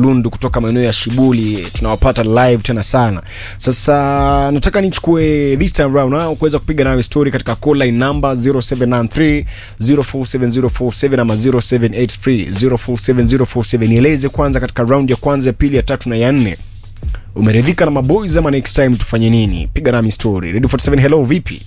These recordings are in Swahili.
Kalundu kutoka maeneo ya Shibuli, tunawapata live tena sana. Sasa nataka nichukue this time round na kuweza kupiga nawe story katika call line number 0793 047047 ama 0783 047047. Nieleze kwanza katika round ya kwanza, ya pili, ya tatu na ya nne umeridhika na maboys ama next time tufanye nini? Piga nami story. Radio 47, hello, vipi?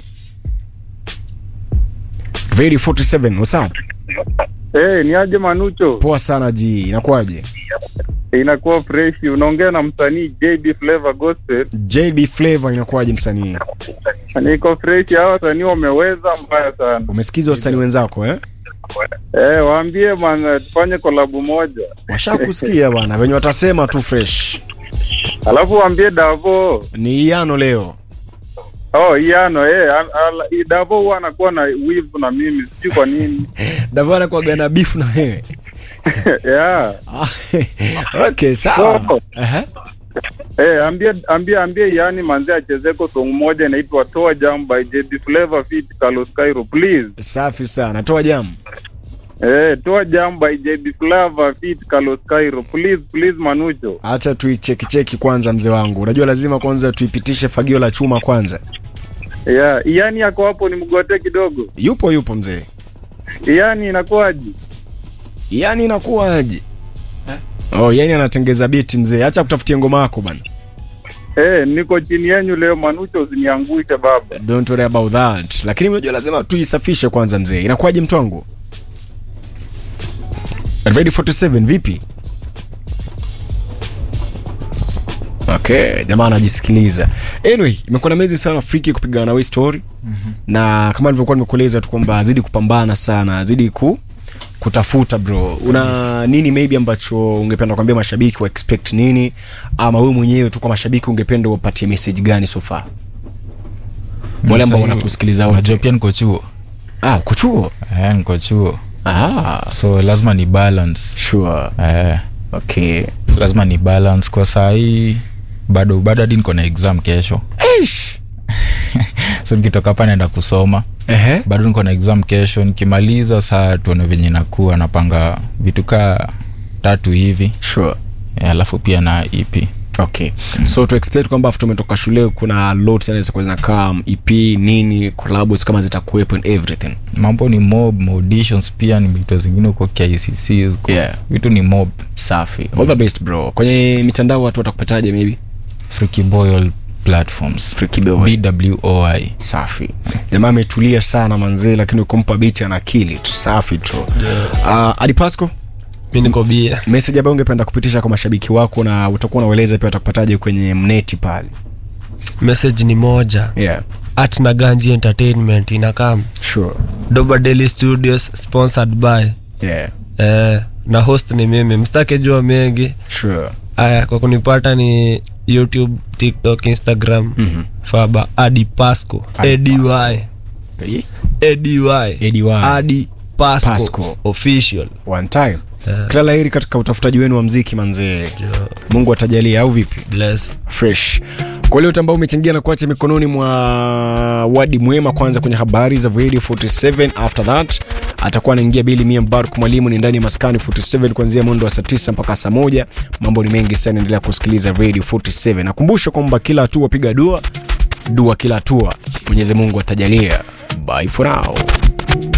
Radio 47, what's up? Hey, ni aje Manucho? Poa sana ji, inakuwaje? Inakuwa fresh. Unaongea na msanii JB Flavor Gospel. JB Flavor inakuwaje msanii? Niko fresh, hawa wasanii wameweza mbaya sana. Umesikiza wasanii wenzako eh? Eh, waambie man tufanye kolabu moja. Washakusikia bwana, venye watasema tu fresh. Alafu waambie Davo. Ni iano leo. Oh, Iano eh, al- al- Davo huwa anakuwa na wivu na mimi, sijui kwa nini. Davana kwa gana beef na wewe. yeah. okay, sawa. Oh. Aha. Eh, ambie ambie ambie yani manze achezeko song moja inaitwa Toa Jam by JB Flavor feat Carlos Cairo please. Safi sana. Toa jamu. Eh, Toa Jam by JB Flavor feat Carlos Cairo please please Manucho. Acha tuicheki cheki kwanza mzee wangu. Unajua lazima kwanza tuipitishe fagio la chuma kwanza. Yeah, yani yako hapo ni mgote kidogo. Yupo yupo mzee. Yani inakuwaje? Yani inakuwaje? Oh, yani anatengeza biti mzee. Acha kutafutia ngoma yako bana. Eh, niko chini yenyu leo Manucho, usiniangushe baba. Don't worry about that. Lakini unajua lazima tuisafishe kwanza mzee. Inakuwaje mtu wangu? Ready 47 vipi? Okay, jamaa anajisikiliza. Anyway, imekuwa na mezi sana friki kupigana na we story. Na kama nilivyokuwa nimekueleza tu kwamba azidi kupambana sana, azidi ku kutafuta bro. Una nini maybe ambacho ungependa kuambia mashabiki wa expect nini ama wewe mwenyewe tu kwa mashabiki ungependa upatie message gani so far? Wale ambao Sasa, wanakusikiliza wote. unajua pia niko chuo Ah, uko chuo? eh, niko chuo Ah, so lazima ni balance sure. eh, Okay. lazima ni balance kwa saa hii bado bado hadi niko na exam kesho Eish. so nikitoka hapa naenda kusoma Ehe. bado niko na exam kesho nikimaliza saa tuone venye nakuwa napanga vitu kaa tatu hivi Sure. eh, alafu pia na ep Okay. So to expect kwamba after umetoka shule kuna lot sana za kuweza come EP nini collabs kama zitakuwepo and everything. mambo ni mob auditions pia ni vitu zingine huko kicc ziko Yeah. vitu ni mob Safi. All the best bro. Kwenye mitandao watu watakupataje maybe? freaky boy all platforms Freaky Boy. bwoi Safi. Jamaa ametulia sana manzee lakini ukompa beat ana kill it. Safi tu. Ah, uh, Adipasco, mi niko bia message ambayo ungependa kupitisha kwa mashabiki wako na utakuwa unaeleza pia watakupataje kwenye mneti pale. message ni moja Yeah. at na ganji entertainment inakam Sure. doba daily studios sponsored by Yeah. eh, na host ni mimi mstake jua mengi Sure. aya kwa kunipata ni youtube tiktok instagram Mhm. faba adi pasco Adi ady Eh? ady ADY. adi pasco, Pasco. official One time. Yeah. Kila laheri katika utafutaji wenu wa mziki manzee. Mungu atajalia au vipi? bless fresh kwa leo ambao umechangia na kuacha mikononi mwa wadi mwema kwanza kwenye habari za radio 47 after that atakuwa anaingia bili mia mbaruk mwalimu ni ndani ya maskani 47 kuanzia mwendo wa saa 9 mpaka saa moja mambo ni mengi sana endelea kusikiliza radio 47 nakumbusha kwamba kila hatua piga dua dua kila hatua mwenyezi mungu atajalia bye for now